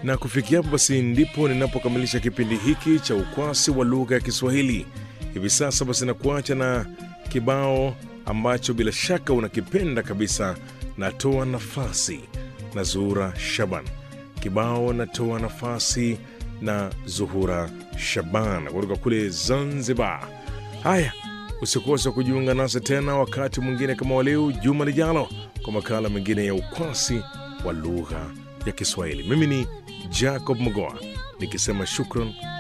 Na kufikia hapo basi ndipo ninapokamilisha kipindi hiki cha ukwasi wa lugha ya Kiswahili. Hivi sasa basi nakuacha na kibao ambacho bila shaka unakipenda kabisa, natoa nafasi na Zuhura Shaban. Kibao natoa nafasi na Zuhura Shaban kutoka kule Zanzibar. Haya, usikose kujiunga nasi tena wakati mwingine kama waleo juma lijalo kwa makala mengine ya ukwasi wa lugha ya Kiswahili. Mimi ni Jacob Mogoa nikisema shukran